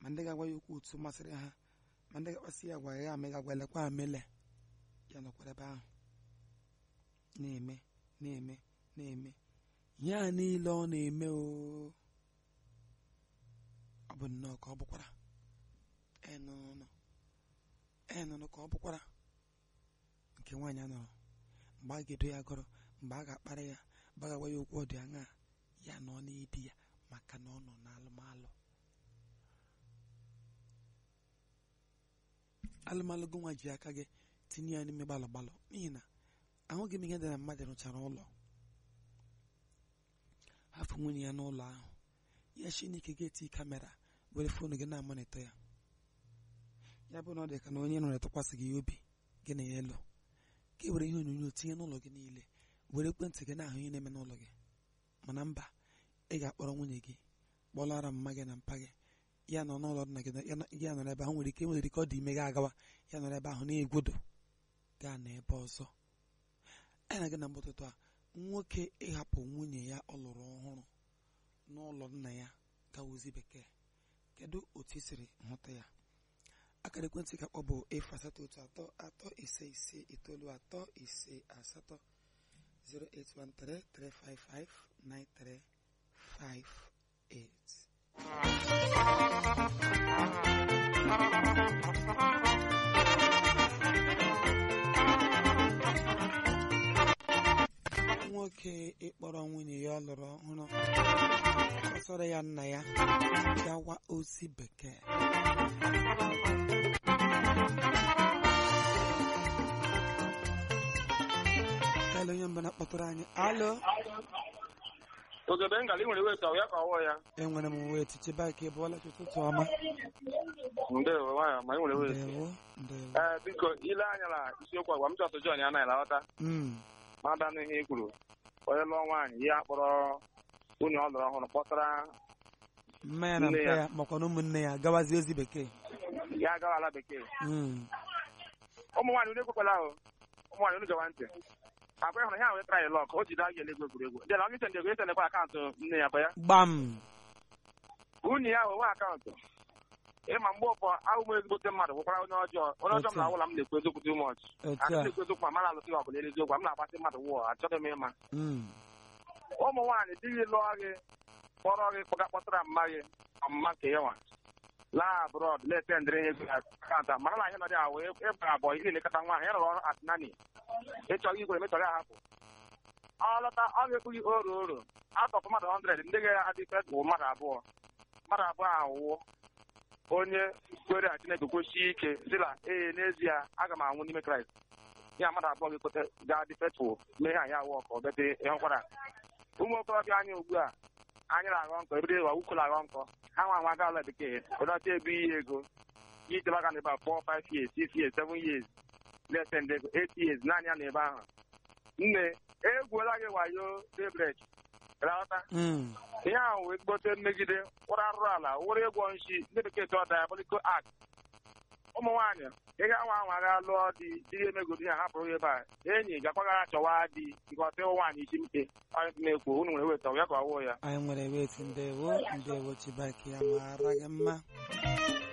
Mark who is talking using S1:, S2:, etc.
S1: ma ndị ga-agwa ya okwu otu masịrị ha ma ndị ga-akpasị ya agwa ya amega agwalekwa amele ya nọkwara ebe ahụ na-eme na-eme na-eme ihe a niile ọ na-eme o ọ bụ nnọọ ka ọ bụkwara enụnụ enụnụ ka ọ bụkwara nke nwaanyị a nọrọ mgbe a ga-edo ya gọrọ mgbe a ga-akparị ya mgbe a ga-agwa ya okwu ọ dị aṅaa ya nọ n'ibi ya maka na ọ nọ n'alụmalụ alụmalụ gị nwa ji aka gị tinye ya n'ime gbalụ gbalụ n'ihi na ahụghị m ihe dị na mmadụ rụchara ụlọ hafụ nwunye ya n'ụlọ ahụ ya chineke ga-eti kamera were foonu gị na-amonitọ ya ya bụ na ọ dị ka na onye nọrọ tụkwasị gị obi gị na ya elu ka e were ihe onyonyo tinye n'ụlọ gị niile were ekwentị gị na-ahụ ihe na-eme n'ụlọ gị mana mba ị ga-akpọrọ nwunye gị kpọlara mma gị na mpa gị ya nọ n'ụlọ dị na gị ya nọ- ya nọrọ ebe ahụ nwere ike nwere ike ọ dị ime gị agawa ya nọrọ ebe ahụ na-egwodo gaa n'ebe ọzọ anyị na gị na mgbụtụtụ a nwoke ịhapụ nwunye ya ọ lụrụ ọhụrụ n'ụlọ nna ya gawa ozi bekee kedu otu i siri hụta ya akara ekwentị ka kpọ bụ efu asatọ otu atọ atọ ise ise itoolu atọ ise asatọ 08133559358 nwoke ịkpọrọ nwunye ya ọ lụrụ ọhụrụ kpọsara ya nna ya gawa ozi bekee Kalu onye mbụ na-akpọtụrụ anyị alo
S2: ogebe ngala ị nwere weta ya ka ọwọ ya
S1: enwere m wee tiche baiki bụọla ụtụtụ ọma
S2: ndewo nwayọ ma ị nwere weta
S1: ndewo ndewo
S2: ee biko ile anya na isiokwu agwa m chọsụ John anaghị alata
S1: Mm,
S2: mada n'ihe i kwuru onye lụọ nwaanyị ya kpọrọ nwunye ọ lụrụ ọhụrụ kpọtara
S1: mma ya na
S2: Nne
S1: mpa
S2: ya.
S1: ya makwa na ụmụnne ya gawazi ozi bekee
S2: ya agawa ala bekee
S1: Mm,
S2: ụmụ nwaanyị unu ekwekwala ahụ ụmụ nwaanyị unu gewa ntị akwa ịhụrụ ha wetara ya lọk o jide aga elegwu egwuregwu dị na onye ntende ego etendekwa akaụntụ nne ya kwa ya
S1: gbam
S2: nwunye ya nwe akaụntụ ịma mgbe ụfọ ahụ m ezigbote mmadụ bụkwara onye ọjọọ onye ọjọọ m
S1: Otu a.
S2: na ụlọ m na-ekwu eziokwu too much
S1: otu
S2: ana
S1: a
S2: m na-ekwu eziokwu ma mara alụsị ọbụla eziokwu m na-agbasị mmadụ wụọ achọghị m ịma
S1: Mm,
S2: ụmụ nwaanyị di gị lụọ gị kpọrọ gị kpọga kpọtara mma gị ọmụma nke ya nwa laa abroad na-etendịrị ihe ego akaụntụ a mara na ihe nọdị ahụ ịbara abụọ ihe elekọta nwaanyị ya rụrụ ọrụ atinani ịchọghị igwere mechọrọ ya hapụ ọ lọta ọ ga-ekwu gị oro oro atọpụ mmadụ 100 ndị ga-adịfe bụ mmadụ abụọ mmadụ abụọ ahụwụ onye kwere a Chineke kwesie ike sịla ee n'ezie aga m anwụ n'ime Kraịst ya mmadụ abụọ ga-ekweta ga-adị fetful mee ha ya awụ ka ọ bete ịhụkwara ụmụ okorobịa anyị ugbu a anyị na-aghọ nkọ ebido ịwa ukwu na-aghọ nkọ ha nwa nwa gaala bekee ụdọcha ebu ihe ego gị jebe aka n'ebe a 4 5 years 6 years 7 years less ndị ego 8 years naanị ya n'ebe ahụ nne egwuola gị wayo daybreak rahụta
S1: mm,
S2: ihe ahụ wee gbote mmegide wụrụ arụrụ ala wụrụ ịgwọ nshi ndị bekee tụọ diabolical act ụmụ nwaanyị ị ga nwa nwa ga lụọ di di ya emegodi ya hapụrụ ya ebe a enyi gakwaghara chọwa di nke ọtị nwaanyị isi mpe onye na-ekwu unu nwere weta ya ka ọ wụọ ya
S1: anyị nwere weti ndewo ndewo chibaiki ya mara gị mma